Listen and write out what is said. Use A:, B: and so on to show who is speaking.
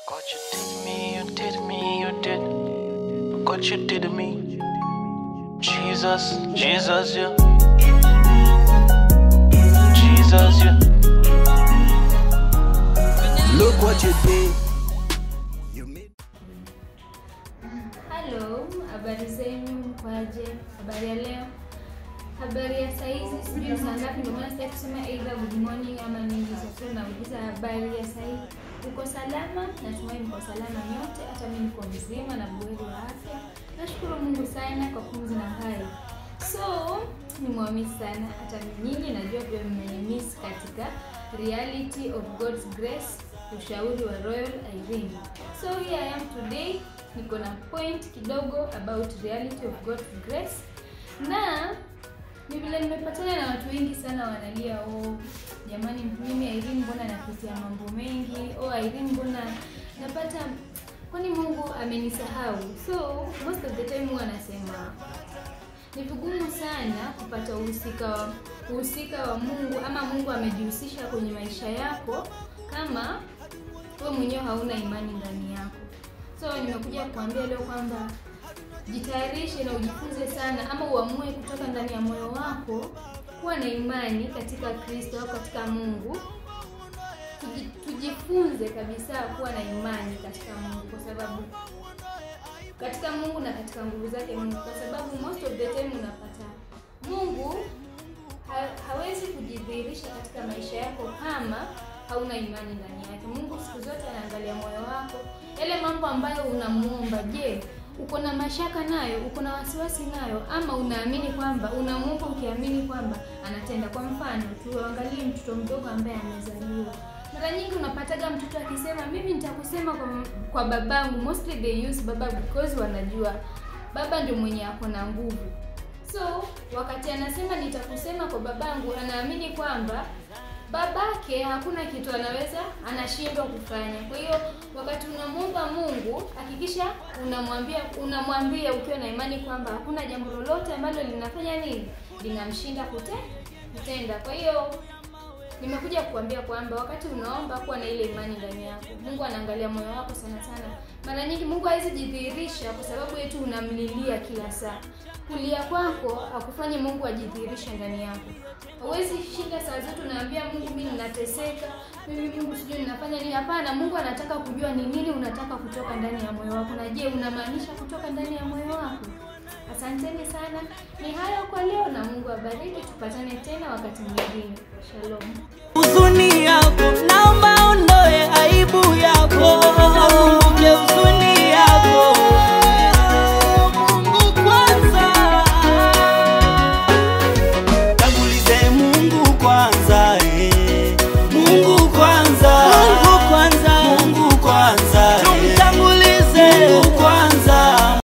A: God, you did me, you did me, you did. God, you did me. Jesus, Jesus, yeah. Jesus, yeah.
B: Look what you did. You made.
C: Halo, habari zenu, mkwaje? Habari ya leo, habari ya saizi, sijui ni saa ngapi, ndio maana sitaki kusema either good morning ama nini. Sasa nauliza habari ya saizi, uko salama? Natumai mko salama nyote, hata mimi niko mzima na buheri wa afya. Nashukuru Mungu sana kwa pumzi na hai. So nimewamiss sana, hata nyinyi najua pia mmenimiss katika reality of God's grace, ushauri wa Royal Irene. So here I am today, niko na point kidogo about reality of God's grace, na ni vile nimepatana na watu wengi sana wanalia, oh jamani, mimi Irene mbona napitia mambo mengi, oh Irene mbona napata kwani Mungu amenisahau? So most of the time huwa anasema ni vigumu sana kupata uhusika wa uhusika wa Mungu ama Mungu amejihusisha kwenye maisha yako kama wewe mwenyewe hauna imani ndani yako. So nimekuja kukuambia leo kwamba jitayarishe na ujifunze sana, ama uamue kutoka ndani ya moyo wako kuwa na imani katika Kristo au katika Mungu. Tuji- Tujifunze kabisa kuwa na imani katika Mungu kwa sababu katika Mungu na katika nguvu zake Mungu, kwa sababu most of the time unapata Mungu ha, hawezi kujidhihirisha katika maisha yako kama hauna imani ndani yake. Mungu siku zote anaangalia moyo wako, yale mambo ambayo unamuomba. Je, uko na mashaka nayo? Uko na wasiwasi nayo, ama unaamini kwamba unamuomba ukiamini kwamba anatenda? Kwa mfano, tuangalie mtoto mdogo ambaye amezaliwa mara nyingi unapataga mtoto akisema mimi nitakusema kwa, kwa babangu. Mostly they use baba because wanajua baba ndio mwenye ako na nguvu. So wakati anasema nitakusema kwa babangu, anaamini kwamba babake hakuna kitu anaweza anashindwa kufanya. Kwa hiyo wakati unamwomba Mungu, hakikisha unamwambia unamwambia ukiwa na imani kwamba hakuna jambo lolote ambalo linafanya nini linamshinda kute, kutenda. Kwa hiyo nimekuja kukuambia kwamba wakati unaomba kuwa na ile imani ndani yako. Mungu anaangalia moyo wako sana sana. Mara nyingi Mungu hawezi jidhihirisha kwa sababu yetu unamlilia kila saa. Kulia kwako akufanye Mungu ajidhihirishe ndani yako. Hauwezi shinda saa zote unaambia Mungu, mimi ninateseka, mimi Mungu sijui ninafanya nini. Hapana, Mungu anataka kujua ni nini unataka kutoka ndani ya moyo wako, na je, unamaanisha kutoka ndani ya moyo wako? Asanteni sana, ni hayo kwa leo, na Mungu abariki. Tupatane tena wakati mwingine. Shalom.
D: huzuni yako naomba ondoe